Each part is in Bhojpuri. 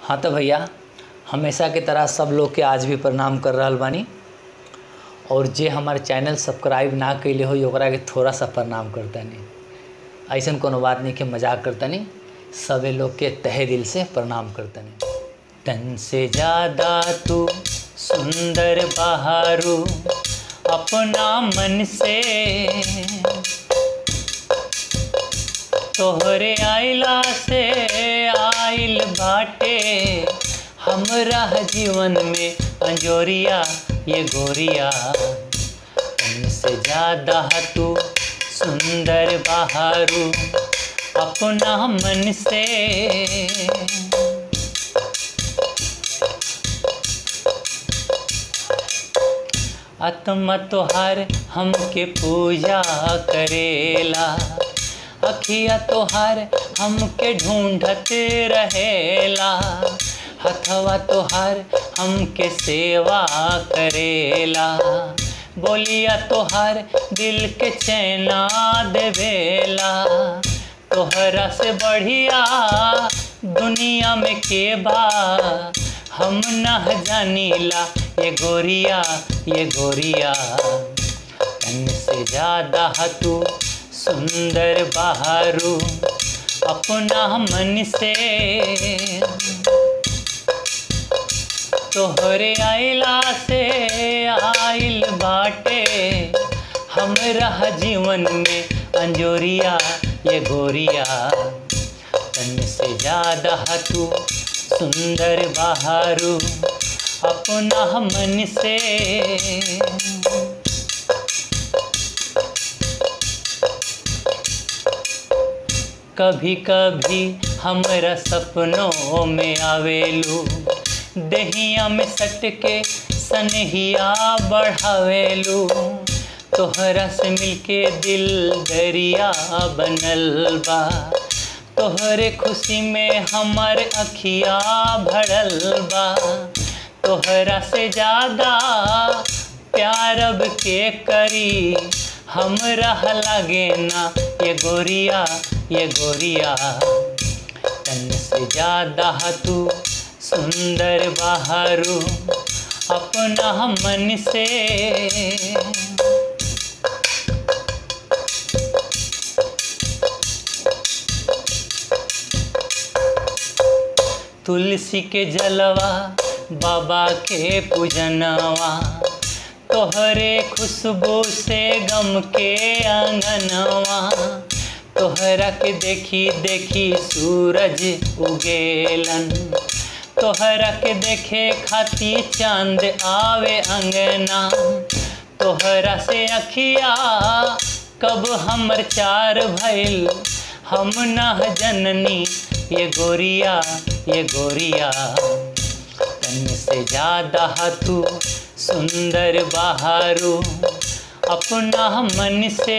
हाँ तो भैया हमेशा के तरह सब लोग के आज भी प्रणाम कर रहल बानी और जे हमारे चैनल सब्सक्राइब ना कैले हो ओकरा के थोड़ा सा प्रणाम करतानी ऐसन कोनो बात नहीं कि मजाक करतानी सबे लोग के तहे दिल से प्रणाम करतानी तन से ज़्यादा तू सुंदर बहारू अपना मन से तोहरे आइला से आइल बाटे हमरा जीवन में अंजोरिया ये गोरिया उनसे ज़्यादा तू सुंदर बहारू अपना मन से आत्मा तोहार हमके पूजा करेला अखिया तोहार हमके ढूंढत रहेला हथवा तोहार हमके सेवा करेला बोलिया तोहार दिल के चैना देवेला तोहरा से बढ़िया दुनिया में के बा हम न जानीला ये गोरिया ये गोरिया तन से ज़्यादा तू सुंदर बहारू अपना मन से तोहरे आइला से आइल बाटे हमरा जीवन में अंजोरिया ये गोरिया तन से ज़्यादा तू सुंदर बहारू अपना मन से कभी कभी हमरा सपनों में आवेलू दहिया में सट के सनहिया बढ़ावेलू तोहरा से मिलके दिल दरिया बनल बा तोहरे खुशी में हमर अखिया भरल बा तोहरा से ज़्यादा प्यार अब के करी हमरा लागे ना ये गोरिया ये गोरिया तन से ज़्यादा तू सुंदर बहारू अपना मन से तुलसी के जलवा बाबा के पूजनवा तोहरे खुशबू से गम के आंगनवा तोहरा के देखी देखी सूरज उगेलन तोहरा के देखे खाती चांद आवे अंगना तोहरा से अखिया कब हमर चार भइल हम न जननी ये गोरिया ये गोरिया तन से ज़्यादा तू सुंदर बहारू अपना मन से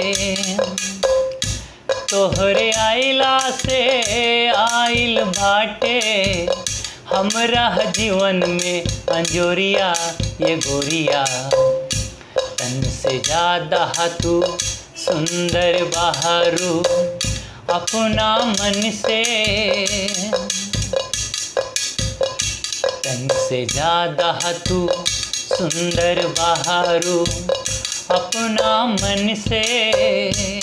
तोहरे आइला से आइल बाटे हमरा जीवन में अंजोरिया ये गोरिया तन से ज़्यादा तू सुंदर बहारू अपना मन से तन से ज़्यादा तू सुंदर बहारू अपना मन से